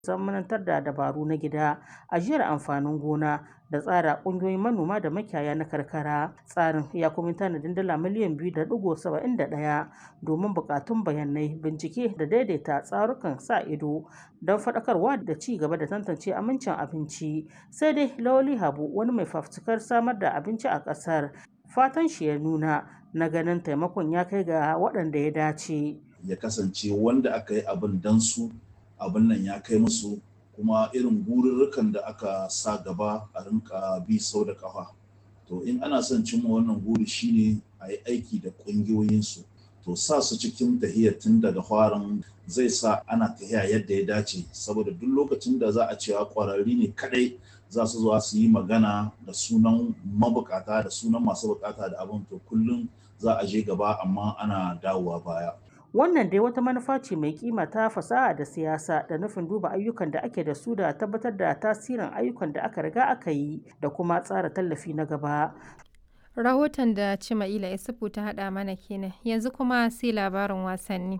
zamanantar da dabaru na gida, ajiyar amfanin gona da tsara ƙungiyoyin manoma da makiyaya na karkara. Tsarin ya kuma tanadin dala miliyan biyu da ɗigo saba'in da ɗaya domin buƙatun bayanai, bincike da daidaita tsarukan sa ido don faɗakarwa da ci gaba da tantance amincin abinci. Sai dai Lawali Habu wani mai fafutukar samar da abinci a ƙasar fatan shi ya nuna na ganin taimakon ya kai ga waɗanda ya dace. Ya kasance wanda aka yi abin dan su abin nan ya kai musu kuma irin gururrukan da aka sa gaba a rinka bi sau da kafa to in ana son cimma wannan guri shine a yi aiki da ƙungiyoyinsu to sa su cikin tahiyar tun daga farin zai sa ana tahiya yadda ya dace saboda duk lokacin da za a cewa ƙwararri ne kadai za su zuwa su yi magana da sunan mabukata da sunan masu bukata da abin to kullum za a je gaba amma ana dawowa baya Wannan dai wata manufa ce mai kima ta fasaha da siyasa da nufin duba ayyukan da ake da su da tabbatar da tasirin ayyukan da aka riga aka yi da kuma tsara tallafi na gaba. Rahoton da Cima'ila Isufu ta haɗa mana kenan yanzu kuma sai labarin wasanni.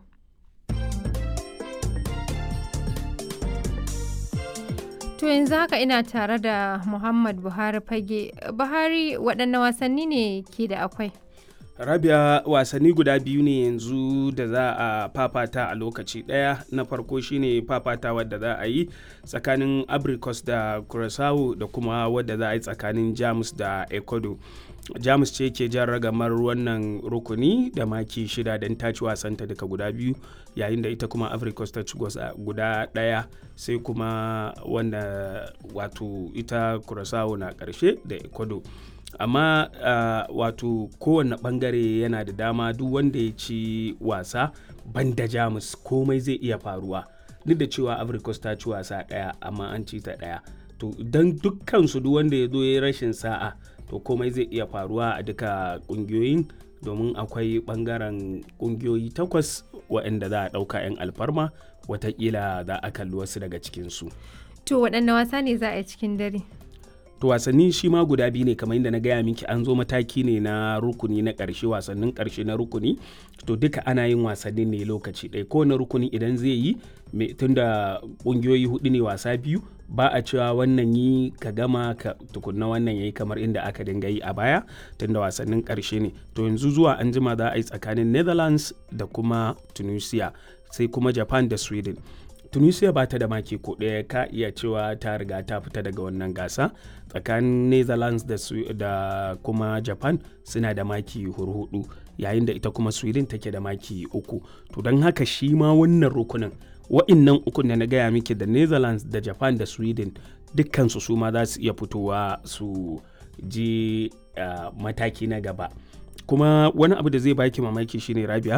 To yanzu haka ina tare da Muhammad Buhari fage. Buhari waɗanne wasanni ne ke da akwai? rabia wasanni guda biyu ne yanzu da za a fafata a lokaci daya na farko shine fafata wadda za a yi tsakanin abricus da curaçao da kuma wadda za a yi tsakanin jamus da ecuador jamus ce ke jan ragamar wannan rukuni da maki shida don ta ci wasanta daga guda biyu yayin da ita kuma africos ta ci guda daya sai kuma wanda wato ita curaçao na karshe da ecuador amma uh, wato kowane bangare yana da dama duk wanda ya ci wasa banda jamus komai zai iya faruwa duk da cewa africos ta ci wasa daya amma an ci ta daya to don dukkan su duk wanda ya zo ya rashin sa'a to komai zai iya faruwa a duka kungiyoyin domin akwai bangaren kungiyoyi takwas waɗanda za a ɗauka 'yan alfarma watakila za a kalli wasu daga cikinsu To waɗanne wasa ne za a yi cikin dare? to wasanni shi ma guda biyu ne kamar yadda na gaya miki an zo mataki ne na rukuni na ƙarshe wasannin ƙarshe na rukuni to duka ana yin wasannin ne lokaci ɗaya kowane rukuni idan zai yi tunda ƙungiyoyi hudu ne wasa biyu ba a cewa wannan yi ka gama ka tukunna wannan yayi kamar inda aka dinga yi a baya tunda wasannin ƙarshe ne to yanzu zuwa an jima za a yi tsakanin netherlands da kuma tunisia sai kuma japan da sweden tunisia ba ta da maki ko ɗaya ka iya cewa ta riga ta fita daga wannan gasa tsakanin netherlands da, da kuma japan suna da maki hurhudu yayin da ita kuma sweden take da maki uku to don haka shi ma wannan rukunin wa'innan ukun da na gaya miki da netherlands da japan da sweden dukkansu su ma za su iya fitowa su je uh, mataki na gaba kuma wani abu da zai baki mamaki shine rabia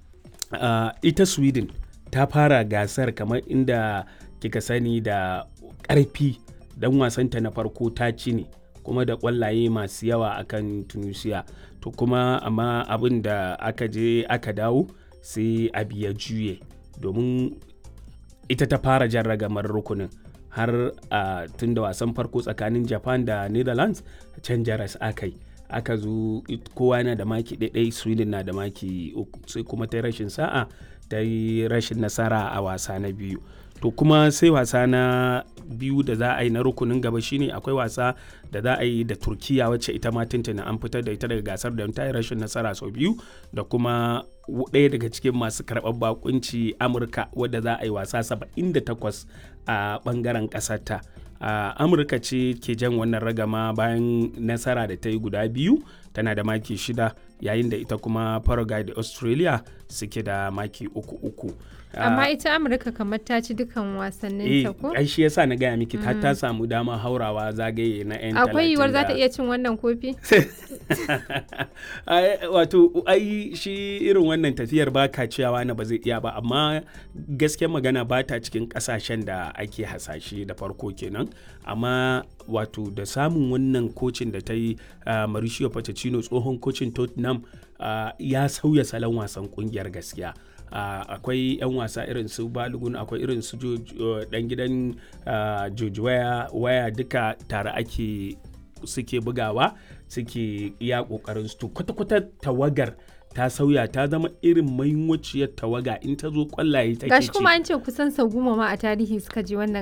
uh, ita sweden ta fara gasar kamar inda kika sani da ƙarfi dan wasanta na farko ta ci ne kuma da ƙwallaye masu yawa akan tunisia to kuma amma abin da aka je aka dawo sai abu ya juye domin ita ta fara jan ragamar rukunin har a tun da wasan farko tsakanin japan da netherlands can jaras aka yi aka zo kowa yana da maki ɗaiɗai sweden na da maki uku sai kuma ta rashin sa'a ta yi rashin nasara a wasa na biyu to kuma sai wasa na biyu da za a yi na rukunin gaba shine akwai wasa da za a yi da turkiya wacce ita ma tuntuna an fitar da ita daga gasar da ta yi rashin nasara sau biyu da kuma ɗaya daga cikin masu karɓar bakunci amurka wadda za a yi wasa 78 a ɓangaren ƙasarta a amurka ce ke jan wannan ragama bayan nasara da ta yi guda biyu tana da maki shida yayin da ita kuma paraguay da australia suke da maki uku uku amma ita amurka kamar ta ci dukan wasannin ta ko ai shi yasa na gaya miki ta ta samu dama haurawa zagaye na yan akwai yiwuwar za ta iya cin wannan kofi wato ai shi irin wannan tafiyar ba ka ciyawa na ba zai iya ba amma gaskiyar magana ba ta cikin kasashen da ake hasashe da farko kenan amma wato da samun wannan kocin da ta yi uh, Mauricio Pochettino tsohon kocin Tottenham uh, ya sauya salon wasan kungiyar gaskiya uh, akwai 'yan wasa irin su balogun akwai irin su dan gidan George waya duka tare ake suke bugawa suke iya kokarin su kwata-kwata tawagar ta sauya ta zama irin mahimmanciyar tawaga in ta zo kwallaye take gashi ci kuma an ce kusan sau goma ma a tarihi suka je wannan